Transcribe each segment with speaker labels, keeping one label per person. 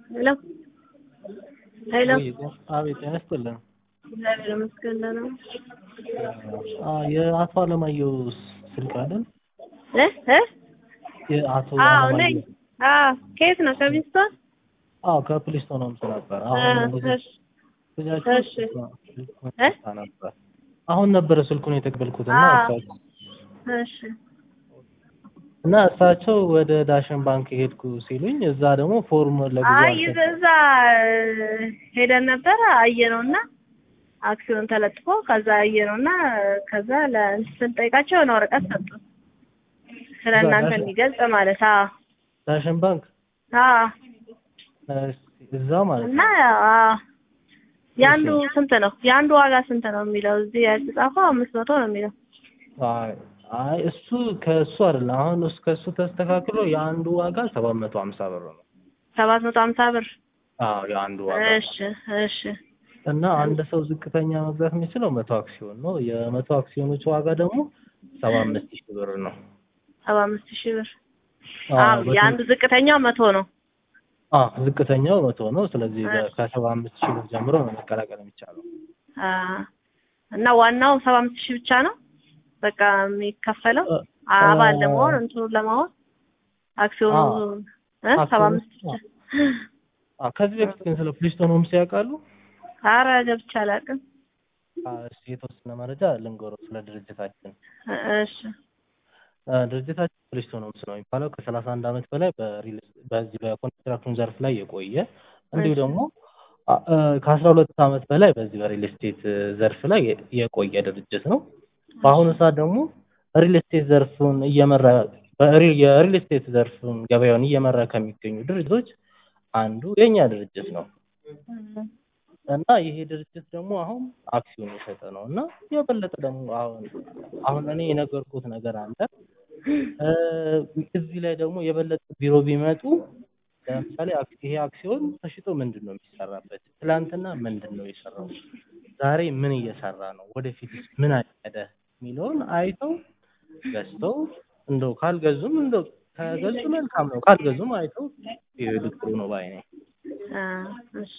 Speaker 1: ሄሎ ሄሎ
Speaker 2: አቤት ጤና ይስጥልን።
Speaker 1: እግዚአብሔር ይመስገን ደህና ነኝ።
Speaker 2: አ የአቶ አለማየሁ ስልክ አይደል?
Speaker 1: እ እ
Speaker 2: የአቶ
Speaker 1: አዎ ነኝ።
Speaker 2: አለማየሁ
Speaker 1: አዎ ከየት ነው? ከቢስቶን?
Speaker 2: አዎ ከፕሊስቶን ነው የምትል ነበር። አሁን እንደዚህ
Speaker 1: እሺ
Speaker 2: ልጃችን
Speaker 1: እሺ።
Speaker 2: ስልኩን
Speaker 1: እ?
Speaker 2: ሰጥታ ነበር። አሁን ነበረ ስልኩን የተቀበልኩትና
Speaker 1: አዎ።
Speaker 2: እሳቸው
Speaker 1: እሺ
Speaker 2: እና እሳቸው ወደ ዳሽን ባንክ ሄድኩ ሲሉኝ እዛ ደግሞ ፎርም ለጊዜው
Speaker 1: አይ
Speaker 2: አልሰጡም።
Speaker 1: እዛ ሄደን ነበር አየነውና አክሲዮን ተለጥፎ ከዛ አየነውና ከዛ ለእንትን ስንጠይቃቸው የሆነ ወረቀት ሰጡ ስለ
Speaker 2: እዛ
Speaker 1: እናንተ
Speaker 2: ዳሽን-
Speaker 1: የሚገልጽ ማለት አዎ
Speaker 2: ዳሽን ባንክ
Speaker 1: አዎ
Speaker 2: እሺ፣ እዛ ማለት
Speaker 1: እና
Speaker 2: ነው።
Speaker 1: አዎ የአንዱ ስንት ነው የአንዱ ዋጋ ስንት ነው የሚለው እዚህ የተጻፈው አምስት መቶ ነው የሚለው
Speaker 2: አይ አይ እሱ ከእሱ አይደለም። አሁን እሱ ከእሱ ተስተካክሎ የአንዱ ዋጋ ሰባት መቶ ሀምሳ ብር ነው።
Speaker 1: ሰባት መቶ ሀምሳ ብር
Speaker 2: አዎ የአንዱ ዋጋ
Speaker 1: እሺ እሺ
Speaker 2: እና አንድ ሰው ዝቅተኛ መግዛት የሚችለው መቶ አክሲዮን ነው። የመቶ አክሲዮኖች ዋጋ ደግሞ ሰባ አምስት ሺህ ብር ነው።
Speaker 1: ሰባ አምስት ሺህ ብር
Speaker 2: አዎ
Speaker 1: አዎ
Speaker 2: በትንሽ-
Speaker 1: የአንዱ ዝቅተኛው መቶ ነው
Speaker 2: አዎ ዝቅተኛው መቶ ነው። ስለዚህ
Speaker 1: እሺ።
Speaker 2: ከሰባ አምስት ሺህ ብር ጀምሮ ነው መቀላቀል የሚቻለው።
Speaker 1: አ እና ዋናው ሰባ አምስት ሺህ ብቻ ነው በቃ የሚከፈለው
Speaker 2: እ-
Speaker 1: አባል
Speaker 2: እ-
Speaker 1: ለመሆን እንትኑን ለማሆን አክሲዮኑ
Speaker 2: አዎ።
Speaker 1: እ ሰባ
Speaker 2: አክሲዮኑ-
Speaker 1: አምስት ብቻ
Speaker 2: አዎ ከዚህ በፊት ግን ስለ ፕሊስቶን ሆምስ ያውቃሉ?
Speaker 1: ኧረ ገብቼ አላውቅም
Speaker 2: አዎ፣ እሺ የተወሰነ መረጃ ልንገረው ስለ ድርጅታችን።
Speaker 1: እ- እሺ
Speaker 2: እ፣ ድርጅታችን ፕሊስቶን ሆምስ ነው የሚባለው ከሰላሳ አንድ ዓመት በላይ በሪል በዚህ በኮንስትራክሽን ዘርፍ ላይ የቆየ እንዲሁ
Speaker 1: እሺ።
Speaker 2: ደግሞ አ- እ፣ ከአስራ ሁለት ዓመት በላይ በዚህ በሪል ስቴት ዘርፍ ላይ የ- የቆየ ድርጅት ነው። በአሁኑ ሰዓት ደግሞ ሪል ስቴት ዘርፉን እየመራ በሪ- የሪል ስቴት ዘርፉን ገበያውን እየመራ ከሚገኙ ድርጅቶች አንዱ የኛ ድርጅት ነው እና ይሄ ድርጅት ደግሞ አሁን አክሲዮን የሸጠ ነው እና የበለጠ ደግሞ አሁን አሁን እኔ የነገርኩት ነገር አለ እ፣ እዚህ ላይ ደግሞ የበለጠ ቢሮ ቢመጡ ለምሳሌ አክ- ይሄ አክሲዮን ተሽጦ ምንድን ነው የሚሰራበት? ትላንትና ምንድን ነው የሰራው? ዛሬ ምን እየሰራ ነው? ወደፊትስ ምን አቀደ? የሚለውን አይተው ገዝተው እንደው ካልገዙም እንደው ከገዙ መልካም ነው፣ ካልገዙም አይተው ይሄዱ ጥሩ ነው ባይ ነኝ።
Speaker 1: አ እሺ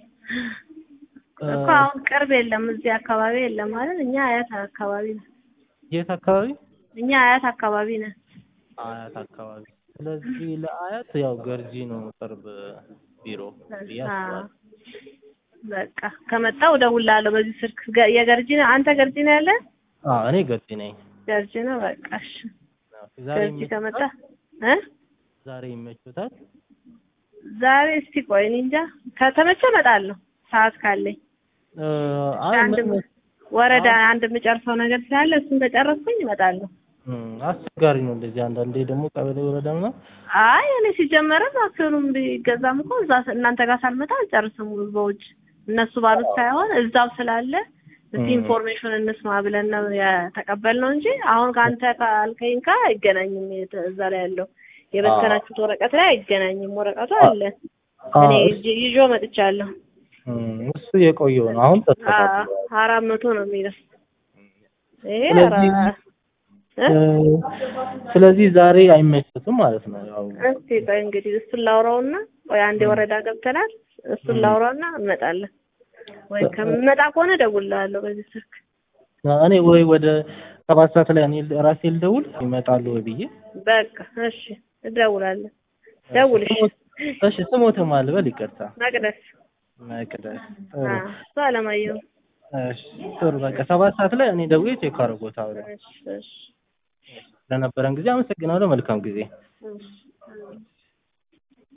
Speaker 1: እኮ አሁን ቅርብ የለም እዚህ አካባቢ የለም ማለት እኛ አያት አካባቢ ነን
Speaker 2: የት አካባቢ?
Speaker 1: እኛ አያት አካባቢ ነን
Speaker 2: አያት አካባቢ። ስለዚህ ለአያት ያው ገርጂ ነው ቅርብ ቢሮ ብዬ
Speaker 1: አ
Speaker 2: አስባለሁ።
Speaker 1: በቃ ከመጣው እደውልልሃለሁ በዚህ ስልክ ገ- የገርጂ ነው አንተ ገርጂ ነው ያለ
Speaker 2: አዎ እኔ ገርጂ ነኝ።
Speaker 1: ገርጂ ነው በቃ እሺ
Speaker 2: ዛሬ
Speaker 1: ገርጂ ከመጣ
Speaker 2: ይመችዎታል?
Speaker 1: እ
Speaker 2: ዛሬ ይመችዎታል?
Speaker 1: ዛሬ እስቲ ቆይ እኔ እንጃ ከተመቸ እመጣለሁ ሰዓት ካለኝ
Speaker 2: እ፣ አይ
Speaker 1: አንድ
Speaker 2: ምን
Speaker 1: ወረዳ አንድ የምጨርሰው ነገር ስላለ እሱን ከጨረስኩኝ እመጣለሁ
Speaker 2: እም፣ አስቸጋሪ ነው እንደዚህ አንዳንዴ ደግሞ ቀበሌ ወረዳ ምናምን
Speaker 1: አይ እኔ ሲጀመርም አክሲዮኑም ቢገዛም እኮ እዛ እናንተ ጋር ሳልመጣ አልጨርስም በውጭ እነሱ ባሉት ሳይሆን እዛው ስላለ እስቲ
Speaker 2: እም።
Speaker 1: ኢንፎርሜሽን እንስማ ብለን ነው የተቀበልነው እንጂ አሁን ከአንተ ካልከኝ ጋር አይገናኝም የተ- እዛ ላይ ያለው የበተናችሁት ወረቀት ላይ አይገናኝም ወረቀቱ አለ
Speaker 2: አዎ፣
Speaker 1: እኔ
Speaker 2: እሱ-
Speaker 1: ይዤ- ይዞ መጥቻለሁ
Speaker 2: እም፣ እሱ የቆየው ነው አሁን
Speaker 1: አ-
Speaker 2: ተስተካክሏል።
Speaker 1: አራት መቶ ነው የሚለው ይሄ
Speaker 2: ስለዚህ
Speaker 1: አራ- እ?
Speaker 2: እ፣ ስለዚህ ዛሬ አይመችትም ማለት ነው ያው
Speaker 1: እስቲ ቆይ እንግዲህ እሱን ላውራውና ቆይ አንዴ ወረዳ ገብተናል እሱን
Speaker 2: እም።
Speaker 1: ላውራውና እንመጣለን ወይ ከምመጣ ከሆነ እደውልልሃለሁ በዚህ ስልክ
Speaker 2: እኔ ወይ ወደ ሰባት ሰዓት ላይ እኔ ራሴ ልደውል ይመጣሉ ወይ ብዬ
Speaker 1: በቃ እሺ እደውላለሁ ደውል እሺ
Speaker 2: እሺ ስሞትም አልበል ይቅርታ
Speaker 1: መቅደስ
Speaker 2: መቅደስ
Speaker 1: አ
Speaker 2: ጥሩ
Speaker 1: እሱ አለማየሁ
Speaker 2: እሺ ጥሩ በቃ ሰባት ሰዓት ላይ እኔ ደውዬ ቼክ አደርጎታለሁ
Speaker 1: እሺ እሺ
Speaker 2: ስለነበረን ጊዜ አመሰግናለሁ መልካም ጊዜ
Speaker 1: እሺ